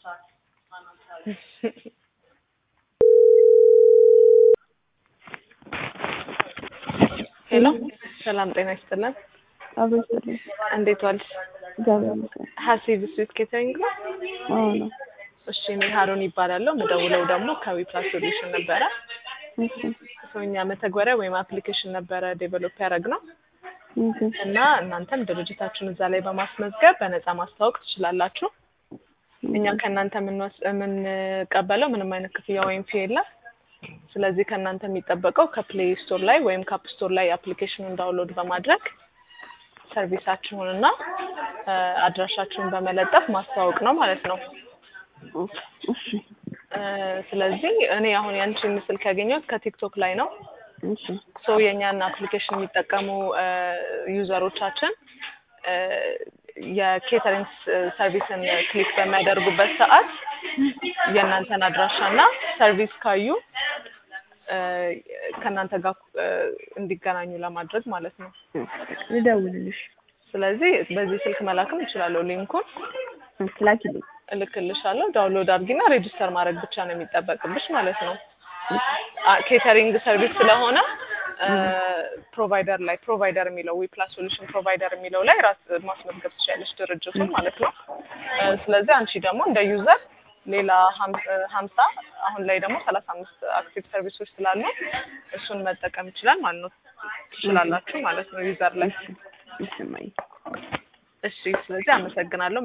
ሄሎ ሰላም ጤና ይስጥልን። አብሮኝ እንዴት ዋልሽ? እግዚአብሔር ይመስገን። ሀሲብ ስዊት ኬተሪንግ ነው? አዎ ነው። እሺ እኔ ሀሮን ይባላለሁ። ምደውለው ደግሞ ከዊፕላስ ሶሉሽን ነበረ። እሺ ሰውኛ መተግበሪያ ወይም አፕሊኬሽን ነበረ ዴቨሎፕ ያደረግ ነው ኦኬ እና እናንተም ድርጅታችሁን እዛ ላይ በማስመዝገብ በነፃ ማስተዋወቅ ትችላላችሁ። እኛም ከእናንተ የምንወስ- የምንቀበለው ምንም አይነት ክፍያ ወይም ፊ የለም። ስለዚህ ከእናንተ የሚጠበቀው ከፕሌይ ስቶር ላይ ወይም ከአፕ ስቶር ላይ አፕሊኬሽኑን ዳውንሎድ በማድረግ ሰርቪሳችሁን እና እ አድራሻችሁን በመለጠፍ ማስተዋወቅ ነው ማለት ነው። እሺ እ ስለዚህ እኔ አሁን ያንቺን ምስል ካገኘሁት ከቲክቶክ ላይ ነው። እሺ ሶ የእኛን አፕሊኬሽን የሚጠቀሙ እ ዩዘሮቻችን እ የኬተሪንግ ሰርቪስን ክሊክ በሚያደርጉበት ሰዓት የእናንተን አድራሻና ሰርቪስ ካዩ እ ከእናንተ ጋር እ እንዲገናኙ ለማድረግ ማለት ነው። ልደውልልሽ። ስለዚህ በዚህ ስልክ መላክም እችላለሁ። ሊንኩን ላኪልኝ። እልክልሻለሁ። ዳውንሎድ አድርጊና ሬጂስተር ማድረግ ብቻ ነው የሚጠበቅብሽ ማለት ነው። አ- ኬተሪንግ ሰርቪስ ስለሆነ ፕሮቫይደር ላይ ፕሮቫይደር የሚለው ዊፕላስ ሶሉሽን ፕሮቫይደር የሚለው ላይ ራስ ማስመዝገብ ትችላለች ድርጅቱን ማለት ነው። እ ስለዚህ አንቺ ደግሞ እንደ ዩዘር ሌላ ሀም- እ ሀምሳ አሁን ላይ ደግሞ ሰላሳ አምስት አክቲቭ ሰርቪሶች ስላሉ እሱን መጠቀም ይችላል ማለት ነው ትችላላችሁ ማለት ነው ዩዘር ላይ። እሺ እማዬ። እሺ ስለዚህ አመሰግናለሁ።